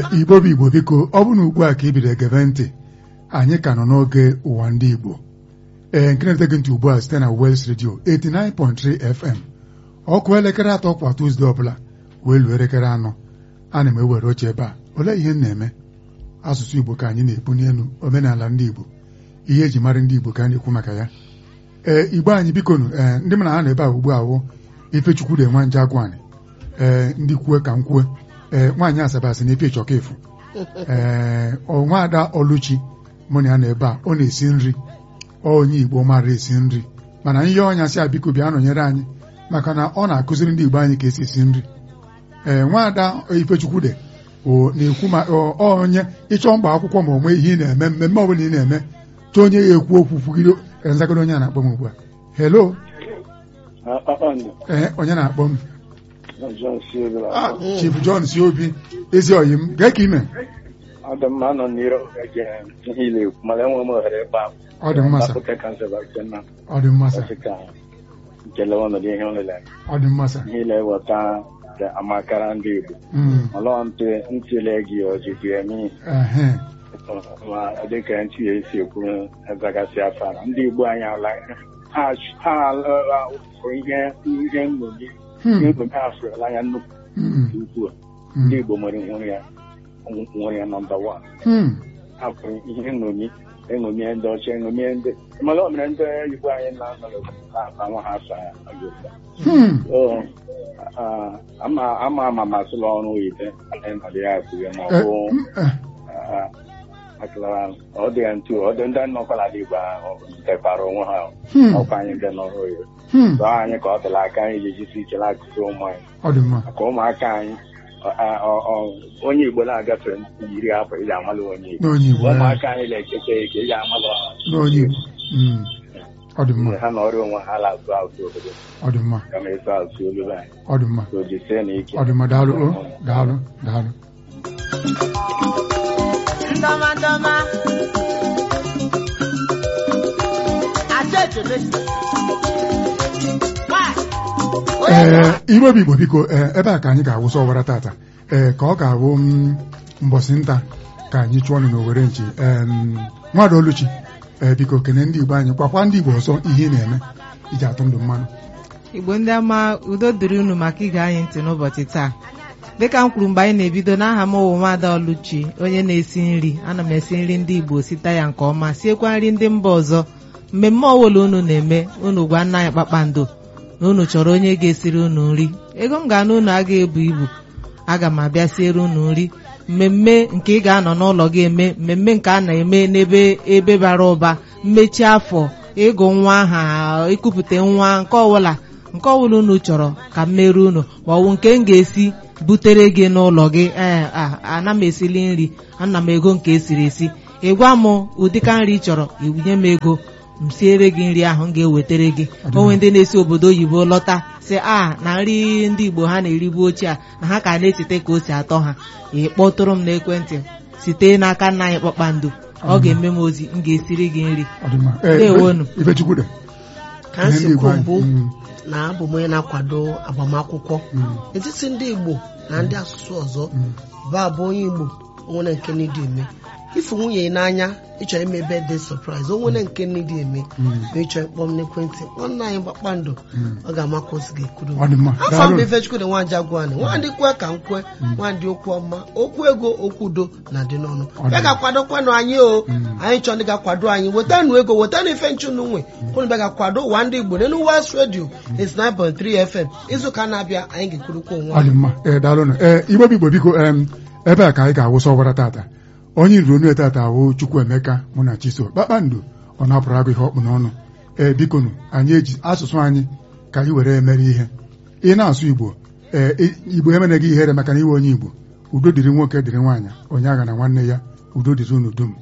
igbo bụ igbo biko ọ bụ na ugbu a ka ị bido egebe ntị anyị ka nọ n'oge ụwa ndị igbo ee nke na-ete gị ntị ugbu a site na Wels Radio 89.3 FM ọkụ elekere atọ kwa Tuzdee ọbụla wee luo elekere anọ ana m ewere oche ebe a olee ihe m na-eme asụsụ igbo ka anyị na-ebu n'elu omenala ndị igbo ihe eji mara ndị igbo ka a na-ekwu maka ya ee igbo anyị bikonu ee ndị mụ na ha nọ ebe a ugbu a wụ ifechukwu dị nwa nje agwani ee ndị kwue ka m kwue ee nwaanyị asabasị na epi ịchọka efu ee nwaada ọlụchi mụ na ya nọ ebe a ọ na-esi nri onye igbo mara esi nri mana ihe ọnya si abiko bịa nọnyere anyị maka na ọ na-akụziri ndị igbo anyị ka esi esi nri ee nwaada ifechukwu dị na-ekwu ma onye ịchọ mgba akwụkwọ ma onwe ihe ị na-eme mmemme ọbụla ị na-eme chọọ onye ya ekwu okwu kwugide nzagoro onye a na-akpọ m ugbu a hello ee onye na-akpọ m Chief John si obi ezi oyi m gee ka ime ọ dị mma nọ n'iru ihe ile ekwu mana enwe m ohere ịgba ọ dị mma sa ọ dị mma sa nkele ọnọdụ ihe ọlele ọ dị mma sa ihe ile eweta amakara ndị Igbo ọlọ ntịle gị ojiji eme ehe ma dịka ntị ya esi ekwu ezagasị afara ndị Igbo anyị ala ha alụrụ ihe ihe nṅomi ihe nṅomi afụrụla anya nnukwu nke ukwuu ndị Igbo nwere nwere ya nwere ya nọmba wan afụrụ ihe nṅomi eṅomi ndị ọcha eṅomi ndị mana o mere ndị Igbo anyị na-anọrọ na nwa ha asa ama ama ama masịla ọrụ oyibo nọdụ ya kwuru ma ọ bụ ọ dị ya ntu ọ dị ndị nnọkwala dị Igbo ahụ tekwara onwe ha ọkwa anyị ndị nọrọ oyibo tụọ anyị ka ọ dịla aka anyị ji jisi ike na-akụzi ụmụ anyị maka ụmụaka anyị onye Igbo na-agafe iri afọ iji amalụ onye Igbo ụmụaka anyị na-ekeke eke iji amalụ ọ dị mma ha na ọrụ onwe ha na-asụ asụ obodo ọ dị mma kama ịsụ asụ olu anyị ọ dị mma o jisie na ike ọ dị mma daalụ o daalụ daalụ ndọmadọma ee iwe bụ igbo biko ebe a ka anyị ga-awụsa ọwara tata ee ka ọ ga-awụ mbọsị nta ka anyị chụọ ọnụ n'owere nchi nwadị oluchi ee biko kene ndị igbo anyị kwakwa ndị igbo ọzọ ihe ị na-eme iji atụ ndụ mmanụ igbo ndị ama udo dịrị unu maka ige anyị ntị n'ụbọchị taa dịka m kwuru mgbe anyị na-ebido n'aha m ụwa nwaada ọlụchi onye na-esi nri ana m esi nri ndị igbo site ya nke ọma siekwa nri ndị mba ọzọ mmemme ọbụla unu na-eme unu gwa nna anyị kpakpando na unu chọrọ onye ga-esiri unu nri ego m ga-ana unu aga ebu ibu aga m abịa siere unu nri mmemme nke ị ga-anọ n'ụlọ gị eme mmemme nke a na-eme n'ebe ebe bara ụba mmechi afọ ịgụ nwa aha ịkụpụta nwa nke ọbụla nke ọbụla unu chọrọ ka m mere unu ma ọ bụ nke m ga-esi butere gị n'ụlọ gị ee ana m esili nri ana m ego nke esiri esi ị gwa m ụdịka nri ị chọrọ nye m ego m siere gị nri ahụ m ga-ewetara gị onwe ndị na-esi obodo oyibo lọta si a na nri ndị igbo ha na-eribu ochie a na ha ka na-echeta ka o si atọ ha ị kpọtụrụ m n'ekwentị site n'aka nna anyị kpakpando ọ ga-eme m ozi m ga-esiri gị nri ndewonu ka m si kwuo mbụ na abụ m onye na-akwado agbamakwụkwọ etiti ndị igbo na ndị asụsụ ọzọ bụ abụ onye igbo onwere nke n'ịdị eme ifu nwunye n'anya ịchọrọ ime ebe dị sọpraịz onwere nke n'ịdị eme ma ịchọrọ ịkpọ m n'ekwentị nwanne anyị kpakpando ọ ga-amakwa osi ga-ekwuru afọ mba ifechukwu na nwaanyị agwani nwaanyị kwe ka m kwe nwaanyị okwu ọma okwu ego okwu udo na dị n'ọnụ ya ga-akwadokwanụ anyị o anyị chọrọ ndị ga-akwado anyị wetanụ ego wetanụ ife nchụnụ nwe kwụrụ bịa ga-akwado ụwa ndị igbo n'elu West Radio 89.3 FM izuụka na-abịa anyị ga-ekwurukwa onwe anyị igbo bụ igbo biko ebe a ka anyị ga-awụsa ọbara tata onye iri onu etata awụ Chukwuemeka mụ na Chiso kpakpando ọ napụrụ agụ ihe ọkpụ n'ọnụ ee bikonu anyị eji asụsụ anyị ka anyị were emere ihe ị na-asụ Igbo ee Igbo emere gị ihere maka na iwe onye Igbo udo dịrị nwoke dịrị nwaanyị onye agha na nwanne ya udo dịrị unu dum